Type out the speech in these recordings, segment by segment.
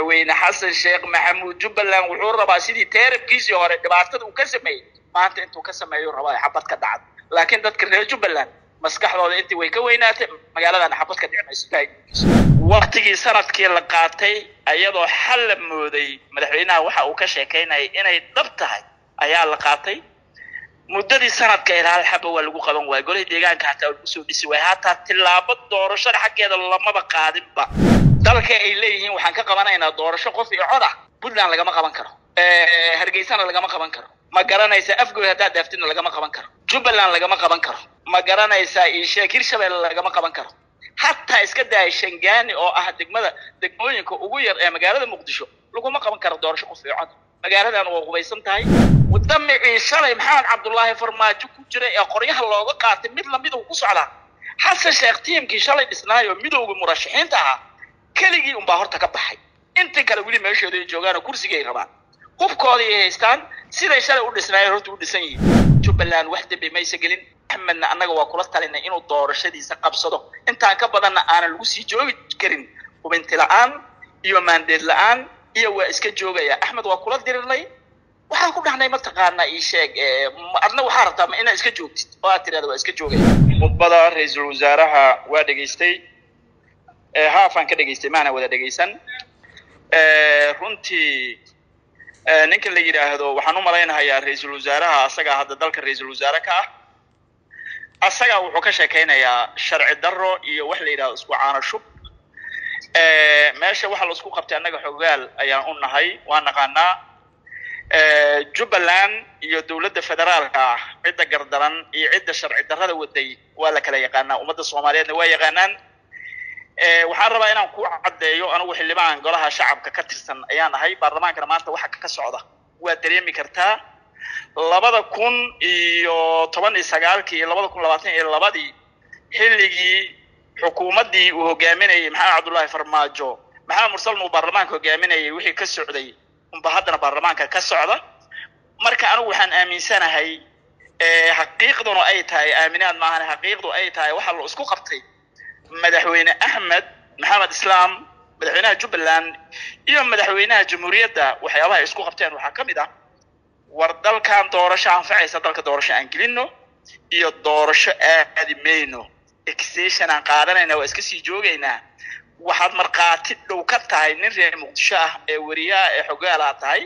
madaxweyne xasan sheekh maxamuud jubbaland wuxuu rabaa sidii teerabkiisii hore dhibaatada uu ka sameeyey maanta intuu ka sameeyo rabaa xabad ka dhacda laakiin dadka reer jubbaland maskaxdooda intii way ka weynaatay magaaladan xabad ka dhici waktigii sanadkii la qaatay ayadoo xal la mooday madaxweynaha waxa uu ka sheekaynayay inay dhab tahay ayaa la qaatay muddadii sanadka ilaa hal xaba waa lagu qaban waaya golihii deegaanka hataa lagu soo dhisi waaya hataa tillaabo doorashada xaggeeda lamaba qaadinba dalka ay leeyihiin waxaan ka qabanaynaa doorasho qof iyo cod ah puntland lagama qaban karo hargeysana lagama qaban karo ma garanaysaa afgoy haddaad daaftidna lagama qaban karo jubbaland lagama qaban karo ma garanaysaa isheek hirshabelle lagama qaban karo hataa iska daaya shangaani oo ah degmada degmooyinka ugu yar ee magaalada muqdisho laguma qaban karo doorasho qof iyo cod magaaladan waa qubaysan tahay wadamicii shalay maxamed cabdullaahi farmaajo ku jira ee qoryaha looga qaatay mid lamid uu ku socdaa xasan sheekh tiimkii shalay dhisnaayo midowga murashaxiinta ahaa keligii unbaa horta ka baxay inta kale weli meeshooda ay joogaanoo kursigay rabaan hubkooda ay haystaan siday shalay u dhisnaayeen horta u dhisan yihiin jubbaland wax dembi maysa gelin axmedna annaga waa kula talinay inuu doorashadiisa qabsado intaan ka badanna aanan lagu sii joogi karin hubinti la-aan iyo maandeed la-aan iyo waa iska joogaya axmed waa kula dirirnay waxaan ku dhahnay mataqaanaa ii sheeg adna waxaa rabtaa ma inaad iska joogtid oo aad tirahda waa iska joogaya khudbada ra-iisul wasaaraha waa dhegaystay haafaan ka dhegaystay maana wada dhegaysan runtii ninka la yidhaahdo waxaan u malaynahayaa ra-iisul wasaaraha asagaa hadda dalka ra-iisul wasaare ka ah asagaa wuxuu ka sheekaynayaa sharci daro iyo wax la yidhahdo isku caano shub meesha waxa la isku qabtay annaga xogaal ayaan u nahay waa naqaanaa jubbaland iyo dowladda federaalka ah cidda gardaran iyo cidda sharci darrada waday waa la kala yaqaanaa ummadda soomaaliyeedna waa yaqaanaan waxaan rabaa inaan ku caddeeyo anigu xildhibaan golaha shacabka ka tirsan ayaan ahay baarlamaankana maanta waxa ka socda waa dareemi kartaa labada kun iyo toban iyo sagaalkii iyo labada kun labaatan iyo labadii xilligii xukuumaddii uu hogaaminayay maxamed cabdullaahi farmaajo maxamed mursalna uu baarlamaanka hogaaminayay wixii ka socday unba haddana baarlamaanka ka socda marka anigu waxaan aaminsanahay xaqiiqduna ay tahay aaminaad maahan xaqiiqdu ay tahay waxa la isku qabtay madaxweyne axmed maxamed islaam madaxweynaha jubbaland iyo madaxweynaha jamhuuriyadda waxyaabaha ay isku qabteen waxaa ka mid ah war dalkan doorasho anfacaysa dalka doorasho aan gelino iyo doorasho aadi mayno extension aan qaadanayna waa iska sii joogaynaa waxaad markhaati dhow ka tahay nin reer muqdisho ah ee weriyaha ee xogaalaha tahay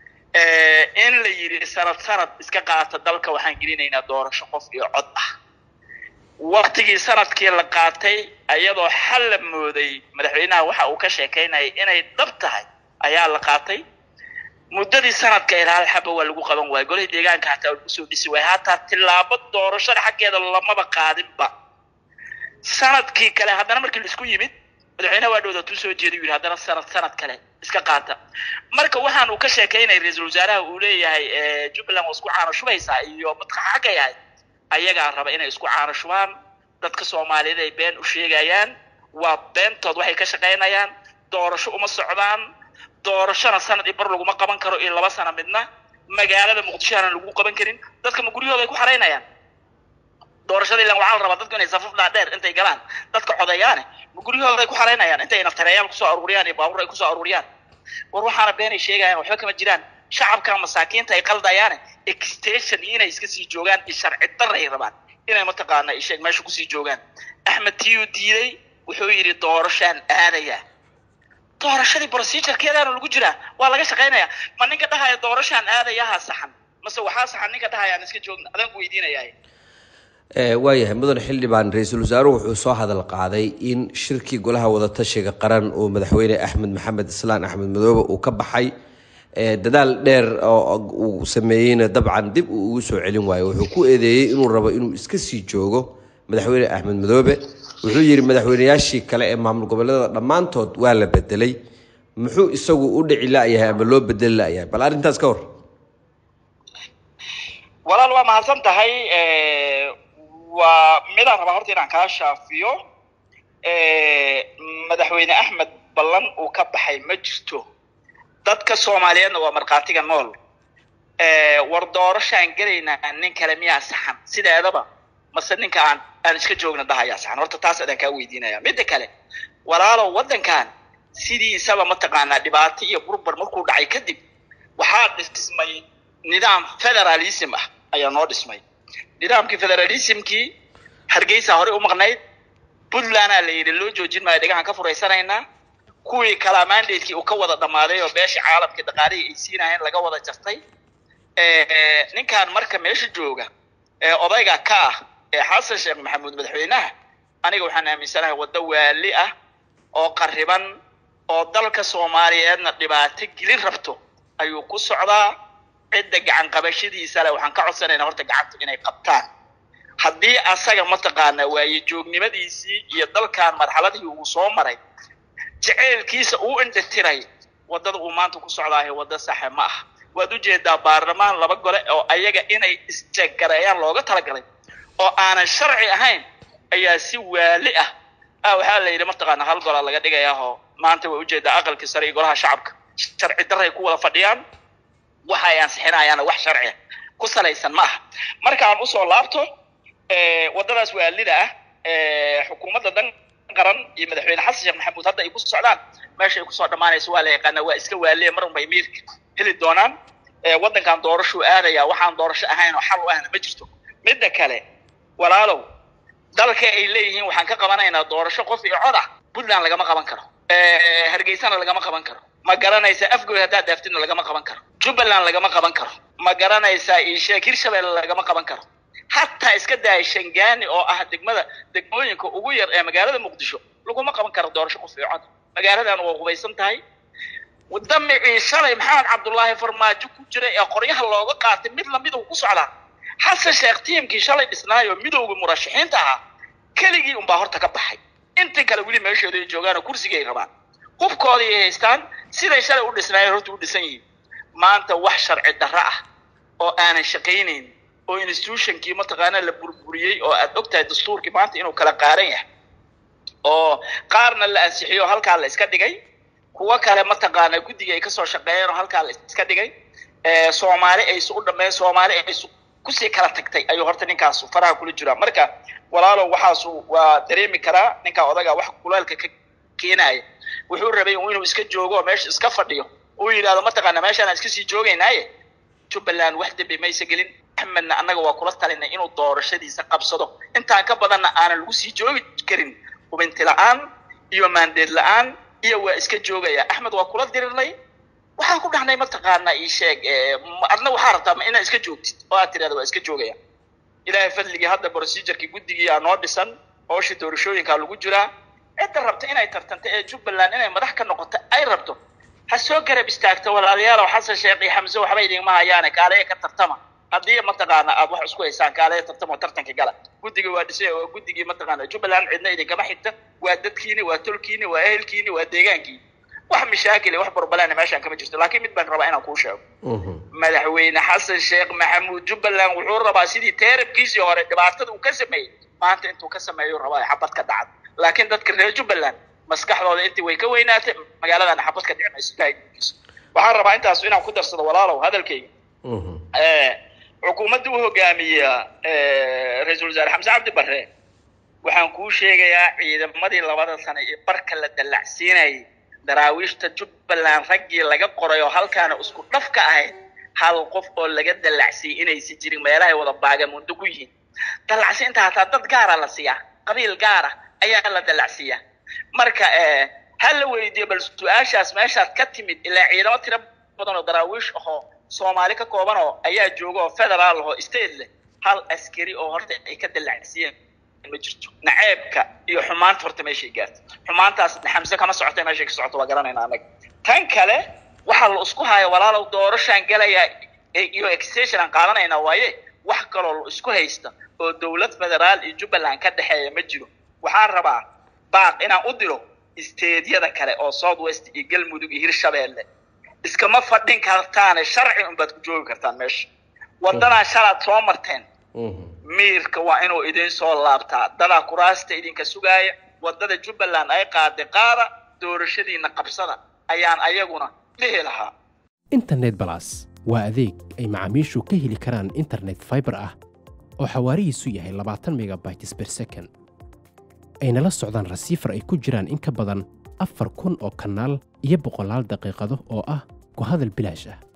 in la yidhi sanad sanad iska qaata dalka waxaan gelinaynaa doorasho qof iyo cod ah waktigii sanadkii la qaatay ayadoo xal la mooday madaxweynaha waxa uu ka sheekaynayay inay dhab tahay ayaa la qaatay muddadii sanadka ilaa hal xaba waa lagu qaban waaya golihii deegaanka hataa lagu soo dhisi waaya hataa tillaabo doorashada xaggeeda lamaba qaadinba sanadkii kale haddana markii la isku yimid madaxweynaha waa dhowda tuu soo jeeday yidhi haddana sanad sanad kale iska qaata marka waxaan uu ka sheekaynayay ra-iisul wasaaraha uu leeyahay jubbaland waa isku caano shubaysaa iyo madka xagga yahay ayagaa raba inay isku caano shubaan dadka soomaaliyeed ay been u sheegayaan waa beentood waxay ka shaqaynayaan doorasho uma socdaan doorashona sanad iyo bar laguma qaban karo iyo laba sano midna magaalada muqdishohana lagu qaban karin dadka ma guryahooda ay ku xaraynayaan doorashada ilan waxaa la rabaa dadku inay safaf dhaadheer intay galaan dadka codeeyaane ma guryahooda ay ku xaraynayaan intay naftareeyaal kusoo aruuriyaan iyo baabuur ay kusoo aruuriyaan war waxaana beenay sheegayaan waxba kama jiraan shacabka masaakiinta ay qaldayaane extension iyo inay iska sii joogaan iyo sharci daray rabaan inay mataqaana isheeg meesha kusii joogaan axmed tiyu diiday wuxuu yidhi doorashaan aadaya doorashadii procedurekeedaana lagu jiraa waa laga shaqaynayaa ma ninka dhahaya doorashaan aadayaha saxan mase waxaa saxan ninka dhahaya aan iska joogna adaan ku weydiinayaa waayahay mudan xildhibaan ra-iisul wasaaruhu wuxuu soo hadal qaaday in shirkii golaha wadatashiga qaran oo madaxweyne axmed maxamed islaan axmed madoobe uu ka baxay dadaal dheer oo uu sameeyeyna dabcan dib uu ugu soo celin waayo wuxuu ku eedeeyey inuu rabo inuu iska sii joogo madaxweyne axmed madoobe wuxuu yidhi madaxweyneyaashii kale ee maamul goboleedada dhammaantood waa la bedelay muxuu isagu u dhici la-yahay ama loo bedeli la-yahay bal arrintaas ka hor walaal waa mahadsan tahay waa midaan rabaa horta inaan kaa shaafiyo madaxweyne axmed ballan uu ka baxay ma jirto dadka soomaaliyeedna waa markhaatiga nool war doorashaan gelaynaa nin kale miyaa saxan sideedaba mase ninka aan aan iska joogna dhahayaa saxan horta taas adaan kaa weydiinaya midda kale walaalow waddankan sidiisaba mataqaanaa dhibaato iyo burbar markuu dhacay kadib waxaa dhismay nidaam federalism ah ayaa noo dhismay nidaamkii federalismkii hargeysa horey u maqnayd puntlandaa la yidhi loo joojin maayo dhegahan ka furaysanaynaa kuwii kalaa mandatekii uu ka wada dhammaaday oo beeshii caalamkii dhaqaalihii ay siinayeen laga wada jartay ninkan marka meesha jooga ee odayga ka ah ee xasan sheekh maxamuud madaxweynaha aniga waxaan aaminsanahay waddo waali ah oo qariban oo dalka soomaaliyeedna dhibaato gelin rabto ayuu ku socdaa cidda gacan qabashadiisa leh waxaan ka codsanaynaa horta gacanta inay qabtaan haddii asaga mataqaanaa waaye joognimadiisii iyo dalkan marxaladii uu soo maray jeceylkiisa uu indhatiray waddada uu maanta ku socdaahe waddo saxe ma ah waad ujeedaa baarlamaan laba gole oo ayaga inay isjeeggareeyaan looga talagalay oo aanan sharci ahayn ayaa si waali ah ah waxaa la yidhi mataqaana hal golaa laga dhigayaahoo maanta way ujeedaa aqalkii sare iyo golaha shacabka sharci daray ku wada fadhiyaan waxa ay ansixinayaana wax sharciya ku salaysan ma aha markaan usoo laabto waddadaas waalida ah xukuumadda dan qaran iyo madaxweyne xasan sheekh maxamuud hadda ay ku socdaan meesha ay kusoo dhammaanayso waa la yaqaanaa waa iska waaliya mar unbay miirka heli doonaan waddankan doorashuu aadaya waxaan doorasho ahayn oo xal u ahna ma jirto midda kale walaalow dalka ay leeyihiin waxaan ka qabanaynaa doorasho qof iyo cod ah puntland lagama qaban karo hargeysana lagama qaban karo ma garanaysaa afgoy haddaad dhaaftidna lagama qaban karo jubbaland lagama qaban karo ma garanaysaa iisheeg hirshabelle lagama qaban karo hataa iska daaya shangaani oo ah degmada degmooyinka ugu yar ee magaalada muqdisho laguma qaban karo doorasho qof iyo cod magaaladan waa hubaysan tahay damicii shalay maxamed cabdullaahi farmaajo ku jira ee qoryaha looga qaatay mid lamid uu ku socdaa xasan sheekh tiimkii shalay dhisnaayo midowga murashaxiinta ahaa keligii unbaa horta ka baxay intii kale weli meeshooda ay joogaanoo kursigay rabaan hubkooda ay haystaan siday shalay u dhisnaayeen horta u dhisan yihiin maanta wax sharci darro ah oo aanan shaqaynayn oo institutionkii mataqaanaa la burburiyey oo aad ogtahay dastuurkii maanta inuu kala qaaran yahay oo qaarna la ansixiyo halkaa la iska dhigay kuwo kale mataqaanaa guddiga ay kasoo shaqeeyeen oo halkaa la iska dhigay soomaali aysu u dhammeyn soomaali aysu kusii kala tagtay ayuu horta ninkaas faraha kula jiraa marka walaalow waxaasu waa dareemi karaa ninkaa odaga wax kuleelka ka keenaya wuxuu rabay inuu iska joogo oo meesha iska fadhiyo uu yidhahdo mataqaana meeshaan aan iska sii joogaynaaye jubbaland wax dembi maysa gelin axmedna annaga waa kula talinay inuu doorashadiisa qabsado intaan ka badanna aanan lagu sii joogi karin hubinti la-aan iyo maandeed la-aan iyo waa iska joogaya axmed waa kula dirirnay waxaan ku dhahnay mataqaana ii sheeg adna waxaa rabtaa ma inaad iska joogtid oo aad tirahda waa iska joogaya ilaahay fadligii hadda procedurkii guddigii aa noo dhisan hooshii doorashooyinkaa lagu jiraa cidda rabta inay tartanto ee jubbaland inay madax ka noqoto ay rabto ha soo garab istaagto walaalayaalow xasan sheekh iyo xamse waxba idinma hayaane kaaleya ka tartama haddii mataqaana aad wax isku haysaan kaaleya tartama oo tartanka gala guddiga waa dhisay waa guddigii mataqaana jubbaland cidna idinkama xigta waa dadkiini waa tolkiini waa ehelkiini waa deegaankiini wax mashaakil wax barbalana meeshaan kama jirto laakiin mid baan rabaa inaan kuu sheego madaxweyne xasan sheekh maxamuud jubbaland wuxuu rabaa sidii teerabkiisii hore dhibaatada uu ka sameeyey maanta intuu ka sameeyo rabaa xabad ka dhacad laakiin dadka reer jubbaland maskaxdooda intii way ka weynaatay magaaladana xabad ka dhici mayso ilaahiisa waxaan rabaa intaas inaan ku darsado walaalow hadalkayga xukuumadda u hogaamiya ra-iisul wasaare xamse cabdi barre waxaan kuu sheegayaa ciidamadii labada sano ee barka la dallacsiinayay daraawiishta jubbaland raggii laga qoray oo halkaana isku dhaf ka ahayd hal qof oo laga dallacsiiyey inaysi jirin meelahay wada baagamundo ku yihiin dallacsiinta hataa dad gaara la siiyaa qabiil gaara ayaa la dallacsiiyaa marka ha la weydiiyo bal su-aashaas meeshaad ka timid ilaa ciidamo tiro badan oo daraawiish ahoo soomaali ka kooban oo ayaa jooga oo federaal ahoo state leh hal askari oo horta ay ka dallacsiiyeen ma jirto naceebka iyo xumaanta horta meeshay gaarta xumaantaas xamse kama socota meeshay ka socoto waa garanayna anaga tan kale waxaa la isku haya walaalow doorashaan gelayaa iyo extension aan qaadanaynaa waaye wax kaloo la isku haysta oo dowlad federaal iyo jubbaland ka dhexeeya ma jiro waxaan rabaa baaq inaan u diro isteedyada kale oo south west iyo galmudug iyo hirshabeelle iskama fadhin kartaane sharci unbaad ku joogi kartaan meesha waddanaa shalaad soo marteen miirka waa inuu idin soo laabtaa dadaa kuraasta idinka sugaaya waddada jubbaland ay qaaday qaada doorashadiina qabsada ayaan ayaguna dhihi lahaa internet balas waa adeeg ay macaamiishu ka heli karaan internet fiber ah oo xawaarihiisu yahay labaatan megabytes per second ayna la socdaan rasiifar ay ku jiraan in ka badan afar kun oo kanaal iyo boqolaal daqiiqado oo ah ku hadal bilaash ah